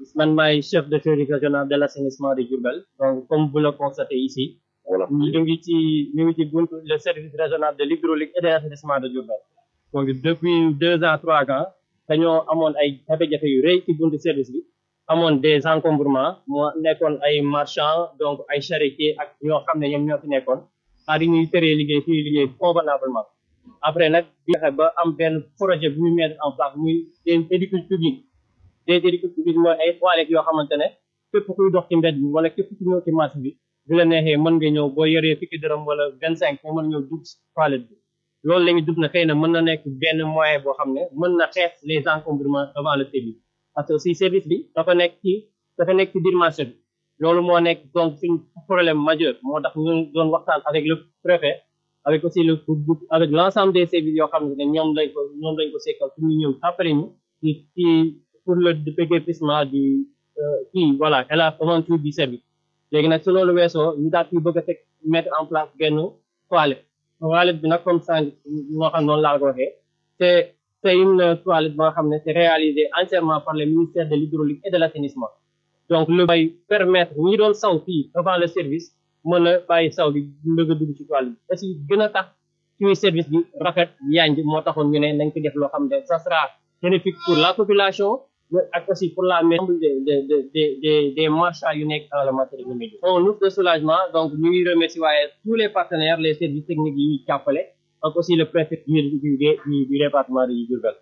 man maay chef de service régional de l'assainissement de Diourbel donc comme vous le constatez ici voilà ñu ngi ci ñu ngi ci buntu le service régional de l'hydraulique et de l'assainissement de Diourbel donc depuis deux ans trois ans dañoo amoon ay jafe-jafe yu rëy ci buntu service bi amoon des encombrements moo nekkoon ay marchands donc ay charretiers ak ñoo xam ne ñoom ñoo fi nekkoon ah di ñuy teree liggéey fii liggéey convenablement après nag bi fexe ba am benn projet bu ñu mettre en place muy des édifices publics des édifices publics mooy ay toilettes yoo xamante ne képp kuy dox ci mbedd bi wala képp ku ñëw ci marché bi bu la neexee mën nga ñëw boo yoree fukki dërëm wala vingt cinq nga mën ñëw dugg ci toilette bi loolu la ñu dugg na xëy na mën na nekk benn moyen boo xam ne mën na xeex les encombrements devant le service parce que aussi service bi dafa nekk ci dafa nekk ci biir marché bi loolu moo nekk donc suñ problème majeur moo tax ñu doon waxtaan avec le préfet avec aussi le avec l'ensemble des services yoo xam ne ñoom lañ ko ñoom lañ ko sekkal pour ñu ñëw après ñu ci ci pour le déguerpissement du kii voilà et la aventure du service léegi nag su loolu weesoo ñu daal di bëgg a teg mettre en place benn toilette toilette bi nag comme ça moo xam noonu laa ko waxee c'est c'est une toilette ba nga xam ne c'est réalisé entièrement par le ministère de l'hydraulique et de l'assainissement donc lu bay permettre ñi doon saw fii devant le service mën a bàyyi saw bi mbëgg a dugg ci toilette bi aussi gën a tax suñu service bi rafet yanj moo taxoon ñu ne nañ ko def loo xam ne ça sera bénéfique pour la population mais ak aussi pour la maison des des des des des marchands yu nekk dans le matériel médical. on ouf de soulagement donc ñu ngi remercier waaye tous les partenaires les services techniques yi ñuy jàppale ak aussi le préfet du du du du département de Diourbel.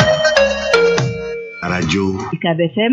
rajo UCAB FM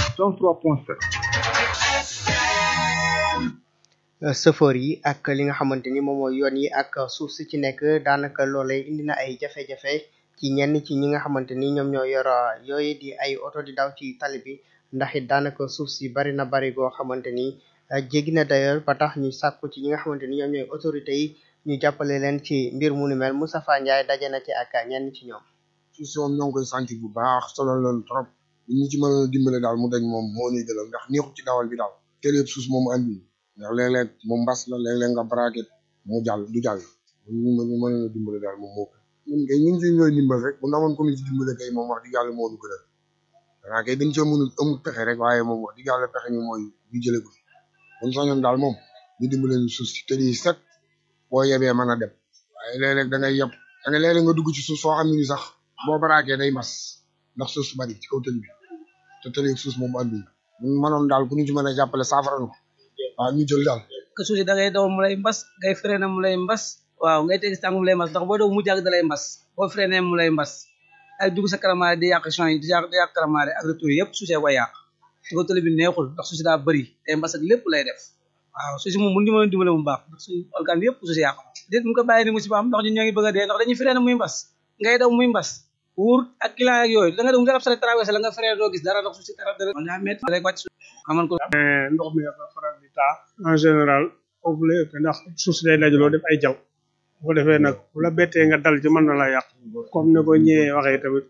103.7 sëfoor yi ak li nga xamante ni moom mooy yoon yi ak suuf si ci nekk daanaka loolee indi na ay jafe-jafe ci ñenn ci ñi nga xamante ni ñoom ñoo yor yooyu di ay oto di daw ci tali bi ndax it daanaka suuf si bari na bari goo xamante ni jéggi na d'ailleurs ba tax ñu sàkku ci ñi nga xamante ni ñoom ñooy autorités yi ñu jàppale leen ci mbir mu ni mel Moustapha Ndiaye daje na ci ak ñenn ci ñoom. suuf si moom ñoo ngi koy sentir bu baax solo leen trop ñu ci mën a dimbale daal mu dañ moom moo ñuy gënal ndax neexut ci dawal bi daal kër yëpp suuf moom andi ndax léeg-léeg moom mbas la léeg-léeg nga braquet mu jàll du jàll ñu mën ñu mën a dimbale daal moom moo ñun kay ñun ci ñooy dimbal rek bu amoon ko ñu ci dimbale kay moom wax dëgg yàlla moo ñu gënal xanaa kay dañ cee mënul amul pexe rek waaye moom wax dëgg yàlla pexe ñu mooy ñu jële ko fi buñ sañoon daal moom ñu dimbale ñu suuf si te di set boo yebee mën a dem waaye léeg-léeg da ngay yeb da ngay léeg-léeg nga dugg ci suuf soo xam ne ni sax boo braquet day mas ndax suuf su bari ci kaw tëli bi te tëli suuf moom andi ñu mënoon daal ku ñu ci mën a jàppale saafara nu waaw ñu jël daal que suuf si da ngay daw mu lay mbas ngay freiné mu lay mbas waaw ngay tegi tànk mu lay mbas ndax boo daw mu jàgg da lay mbas boo freiné mu lay mbas ay dugg sa karamaare di yàq champs yi di yàq di yàq karamaare ak retour yëpp suuf see koy yàq ci ko tëli bi neexul ndax suuf si daa bëri day mbas ak lépp lay def waaw suuf si moom mun ñu mën a dimbale mu baax ndax suñu organe yëpp suuf si yàq déet mu ko bàyyi ni musiba am ndax ñun ñoo ngi bëgg a dee ndax dañuy freiné muy mbas ngay daw muy mbas wuur ak client ak yooyu da nga dem garab sale traversé la nga freiné doo gis dara ndax suuf si dara dara daa métti rek wàcc xaman ko ndox mi dafa faral di taa en général foofu la ëpp ndax suuf si day dajaloo def ay jaw bu ko defee nag bu la bettee nga dal ci mën na la yàq comme ne ko ñëwee waxee tamit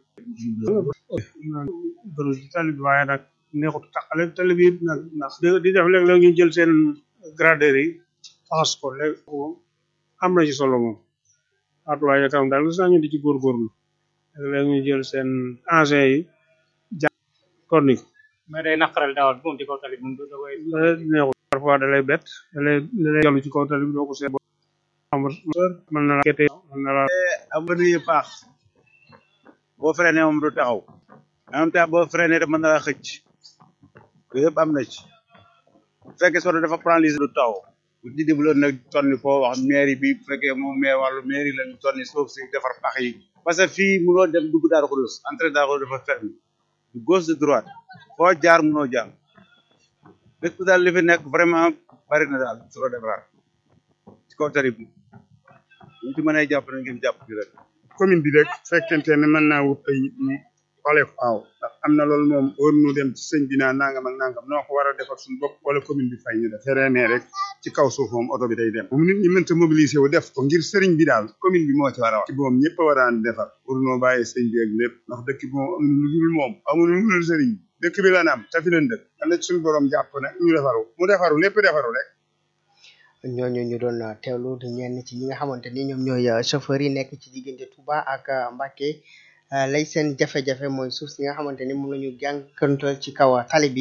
bëru ci tali bi waaye nag neexut taxale tali bi nag ndax di def léeg-léeg ñu jël seen gradeur yi faxas ko léegi moom am na ci solo moom waatuwaaye tam daal gis naa ñu di ci góorgóorlu léeg-léeg ñu jël seen engin yi ja korni ko mais day naqaral dawal moom ci kaw tali bi moom da koy neexut parfois da lay bett da lay da lay jàll ci kaw tali bi doo ko seet mën na la kete mën na la am na yu paax boo freiné moom du taxaw en même temps boo freiné rek mën na la xëcc yooyu yëpp am na ci bu fekkee soto dafa paralysé du taxaw bu di dimaloon nag tonni foo wax mairie bi bu fekkee moom maire wàllu mairie lañu tonni suuf si defar pax yi parce que fii munoo dem dugg Daaru Xudoos entrée Daaru Xudoos dafa fermé de gauche de droite foo jaar munoo jaar dëkk bi daal li fi nekk vraiment bari na daal solo defaraat ci kaw tari bi ñu ci mën a jàpp na ngeen jàpp ci rek commune bi rek fekkente ne mën naa wut ay nit ñi xoolee ko waaw ndax am na loolu moom war nu dem ci sëñ bi naa nangam ak nangam noo ko war a defar suñu bopp wala commune bi fay ñu def feree rek ci kaw suuf moom oto bi day dem moom nit ñi mënta mobiliser wu def ko ngir sëriñ bi daal commune bi moo ci war a wax ci moom ñëpp a war a defar pour noo bàyyi sëñ bi ak lépp ndax dëkk bi moom amuñu lu dul moom amuñu lu dul sëriñ bi dëkk bi la naam te fi leen dëkk am na ci suñu borom jàpp ne ñu defaru mu defaru lépp defaru rek ñooñu ñu doon teewlu di ñenn ci ñi nga xamante ni ñoom ñooy chauffeur yi nekk ci diggante Touba ak Mbacké lay seen jafe-jafe mooy suuf si nga xamante ni moom la ñu jànkantal ci kaw tali bi